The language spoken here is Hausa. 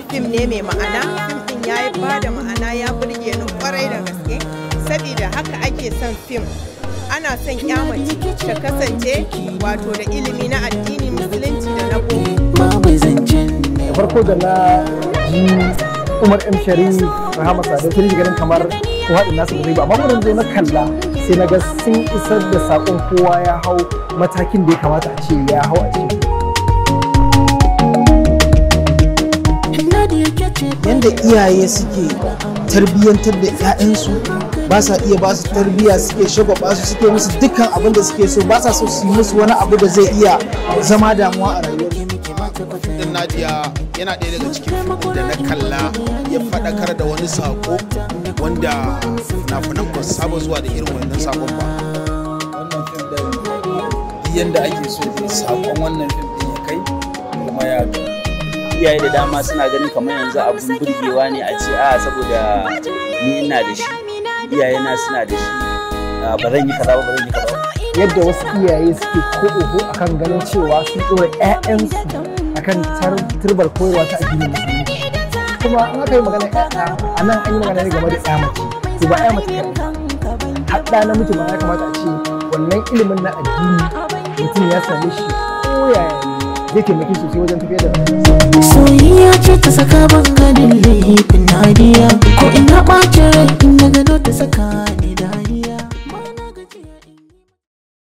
fim ne mai ma'ana fim din ya yi ba da ma'ana ya burge ni kwarai da gaske saboda haka ake son fim ana son mace ta kasance wato da ilimi na addini musulunci da na boko babu zancen da farko da na ji umar m sharif rahama sadau sai ganin kamar ko haɗin nasu ba zai ba amma mun zo na kalla sai na ga sun isar da saƙon kowa ya hau matakin da ya kamata a ce ya hau a cikin yadda iyaye suke tarbiyyantar da 'ya'yansu ba sa iya ba su tarbiyya suke shagwaba su suke musu dukkan abin da suke so ba sa so su yi musu wani abu da zai iya zama damuwa a rayuwar din Nadia yana ɗaya daga cikin fim da na kalla ya faɗakar da wani sako wanda fina-finan ba su saba zuwa da irin wannan sakon ba. wannan fim da yadda ake so da sakon wannan fim din ya kai kuma ya ga iyaye da dama suna ganin kamar yanzu abun burgewa ne a ce a saboda ni ina da shi iyaye na suna da shi a, ba zan yi kaza ba ba zan yi kaza ba yadda wasu iyaye suke ko oho akan ganin cewa sun ɗora 'ya'yansu akan tar- turbar koyarwa ta addinin musulunci kuma an aka yi magana 'ya'ya a nan an yi magana ne game da 'ya mace to ba 'ya mace kaɗai har ɗa namiji ma ya kamata a ce wannan ilimin na addini mutum ya same shi ko yaya ne zai taimake shi sosai wajen tafiyar da rayuwarsa soyayya ce ta saka ban ganin laifin nadiya ko ina ɓacin rai in na gano ta saka ni dariya